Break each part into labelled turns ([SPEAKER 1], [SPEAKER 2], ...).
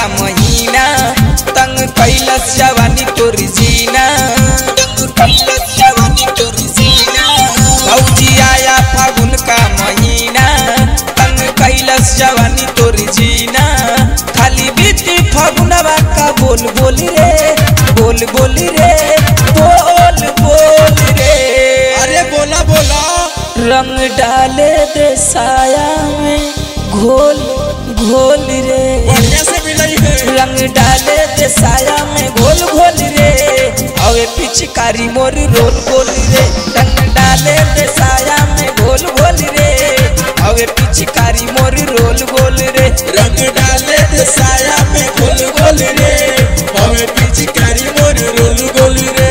[SPEAKER 1] महीना तंग कैलस जवानी तोर जीना तंग कैलस जवानी तोर जीना भौजी आया फागुन का महीना तंग कैलस जवानी तोर जीना खाली बीती फागुनवा का बोल बोल रे बोल बोल रे बोल बोल रे
[SPEAKER 2] अरे बोला बोला
[SPEAKER 1] रंग डाले दे साया में घोल घोल रे
[SPEAKER 2] बढ़िया से मिलाई है
[SPEAKER 1] रंग डाले दे साया में घोल घोल रे अवे पिचकारी मोर रोल गोल रे रंग डाले दे साया में घोल घोल रे अवे पिचकारी मोर रोल गोल रे
[SPEAKER 2] रंग डाले दे साया में गोल गोल रे हमें पिचकारी मोर रोल गोल रे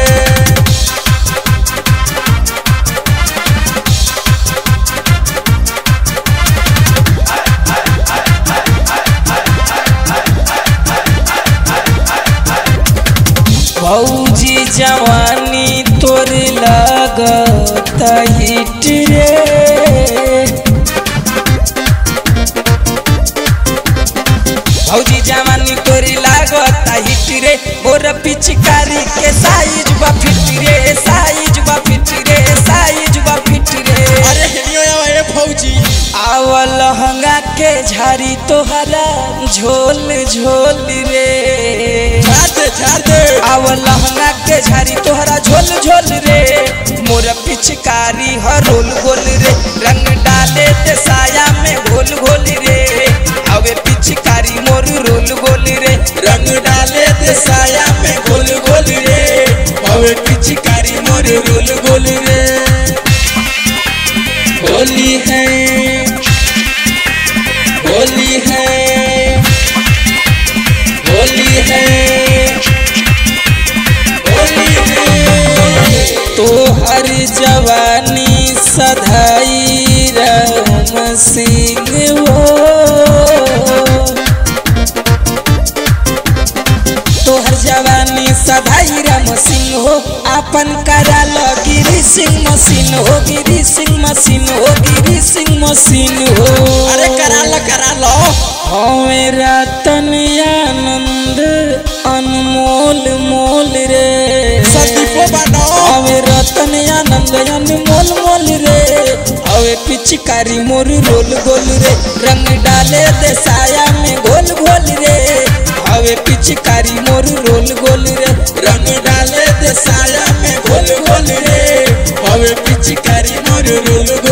[SPEAKER 1] भौजी जवानी तोर लगत हिट रे भौजी जवानी तोरी लागत हिट रे मोर पिचकारी के साइज बा फिट रे साइज बा फिट रे साइज बा फिट रे
[SPEAKER 2] अरे हेनियो आवा ए फौजी
[SPEAKER 1] आवल लहंगा के झारी तोहरा झोल झोल रे
[SPEAKER 2] झाड़ दे झाड़ दे
[SPEAKER 1] आवल लहंगा के झारी तोहरा झोल झोल रे मोर पिचकारी हरोल गोल रे रंग डाले ते साया में घोल घोल रे अवे पिचकारी मोर रोल गोल रे
[SPEAKER 2] रंग डाले दे साया में गोल गोल रे हमें पिचकारी मोर रोल गोल रे होली है होली है होली है होली है
[SPEAKER 1] तोहर जवानी सधाई राम सिंह हो तोहर जवानी सधाई राम सिंह हो अपन करा लो गिरी सिंह मशीन हो गिरी सिंह मशीन हो गिरी सिंह मशीन हो
[SPEAKER 2] अरे करा लो करा लो
[SPEAKER 1] हमें रतन आनंद अनमोल मोल रे
[SPEAKER 2] संदीपो बनो
[SPEAKER 1] हवे रतन आनंद अनमोल मोल रे हवे पिचकारी मोर रोल गोल रे रंग डाले दे साया में घोल घोल रे हवे पिचकारी मोर रोल गोल रे
[SPEAKER 2] रंग डाले दे साया में गोल गोल रे हवे पिचकारी मोर रोल